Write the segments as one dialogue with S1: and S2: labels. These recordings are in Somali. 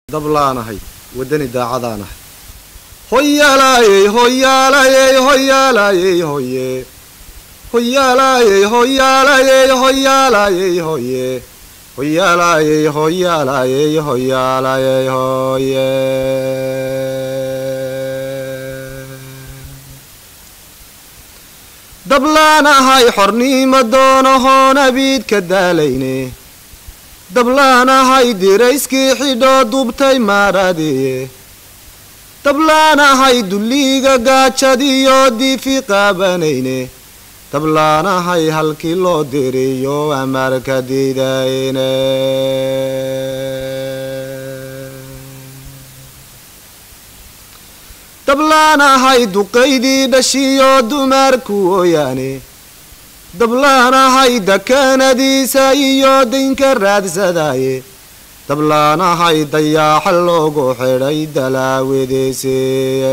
S1: dablaanahay waddani daacadaanahay hoyaalayey hoyaalayey hoyaalayey hoye hoyaalayey hoyaalayey hoyaalayey hoye hoyaalayey hoyaalayey hoyaalayey hoye dablaanahay xornimo doonahoon abiid ka daalayne dablaanahay dirayskii xidhoo dubtay maadhadiye dablaanahay dulliga gaajadiyo diifi qaabanayne dablaanahay halkii loo diriyo amarka didayne dablaanahay duqaydii dhashiyo dumarku ooyaane dablaanahay dakanadiisa iyo daynka raadsadaye dablaanahay dayaaxa loogu xidhay dalaawidiisiye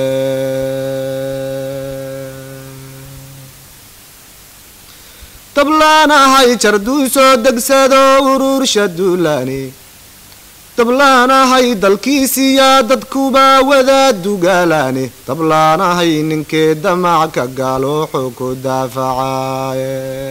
S1: dablaanahay jarduusoo degsado urursha duulaani dablaanahay dalkiisiyaa dadkuba wadaa dugaalaani dablaanahay ninkee damac ka gaalooxu ku daafacaye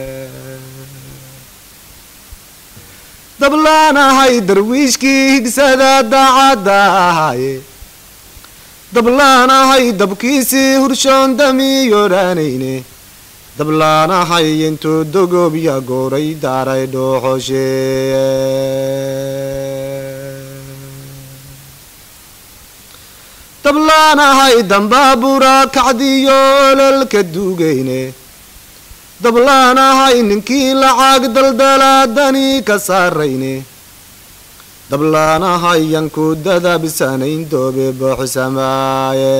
S1: dablaanahay darwiishkii higsada daacadda ahaaye dablaanahay dabkiisii hurshoon damiyoodhaanayne dablaanahay intuu dogobya gooray daaray dhooxosheeye dablaanahay dambaabura kacdiyo ololka duugayne dablaanahay ninkii lacag daldalaadani ka saarayne dablaanahay yanku dadabsanayn doobe booxsamaaye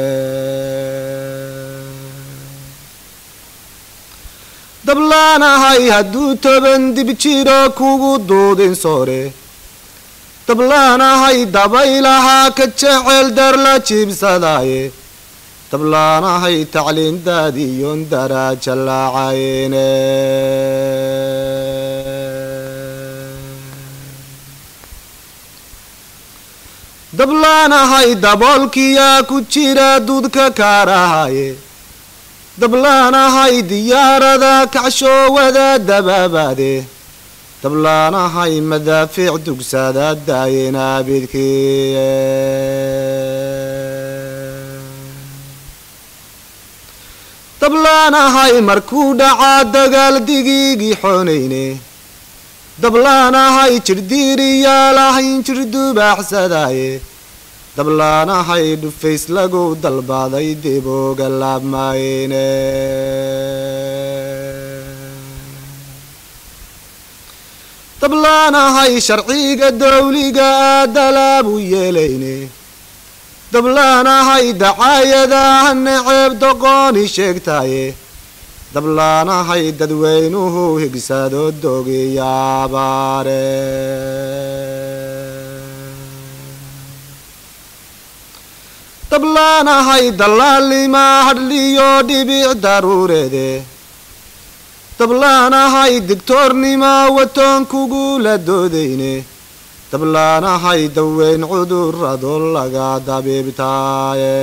S1: dablaanahay hadduu toban dib jiro kugu duudin soore dablaanahay dabaylahaa ka jecel dar la jiibsadaaye dablaanahay tacliindaadiyon daraaja laacayne dablaanahay daboolkiyaa ku jira duudka kaarahaye dablaanahay diyaarada kacshoowada dabaabaade dablaanahay madaafiic dugsada daayina bidkiye dablaanahay markuu dhacaa dagaal digiigii xoonayne dablaanahay jirdiiriyaalahayn jirdubaaxsadaaye dablaanahay dhufays lagu dalbaday dib uga laabmayne dablaanahay sharciga dawliga aa dalaabu yeelayne dablaanahay dacaayadaha neceeb doqooni sheegtaaye dablaanahay dadweynuhu higsado dogiyaabaare dablaanahay dallaalima hadhliyo dhibic daruureede dablaanahay digtoornima watoon kugula doodayne dablaanahay daweyn cudurado laga dabiibtaaye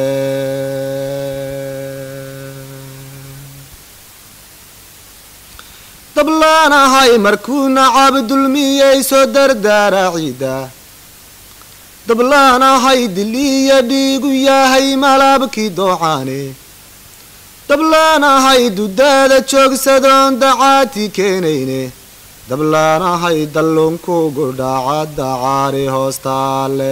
S1: dablaanahay markuu nacab dulmiyeyso dardaara ciida dablaanahay diliya dhiigu yahay malabkii doocaane dablaanahay dudaada joogsadoon dacaati keenayne dablaanahay dalluunkugu dhaca dacaari hoostaale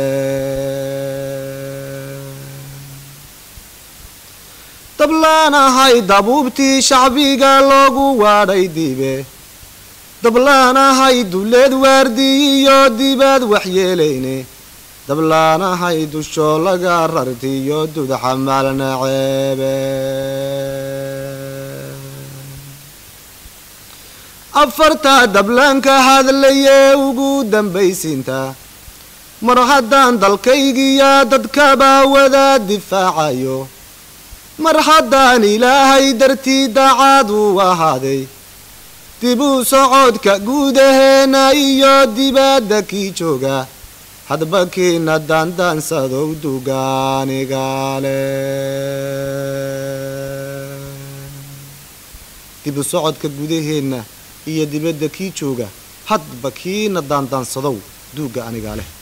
S1: dablaanahay dabuubtii shacbiga loogu waadhay dibe dablaanahay duleed waardiyiyo dibaad waxyeelayne dablaanahay dusho laga rartiyo dudxamal naceebe afartaa dablaanka hadlayee ugu dambaysiinta mar haddaan dalkaygiya dadkaba wada difaacayo mar haddaan ilaahay dartii dacaad uu ahaaday dib u socodka guudaheena iyo dibadda kii jooga hadba kiina daandaansadow dugaanigaale dibu socodka gudaheenna iyo dibadda kii jooga hadba kiina daandaansadow duugga anigaa leh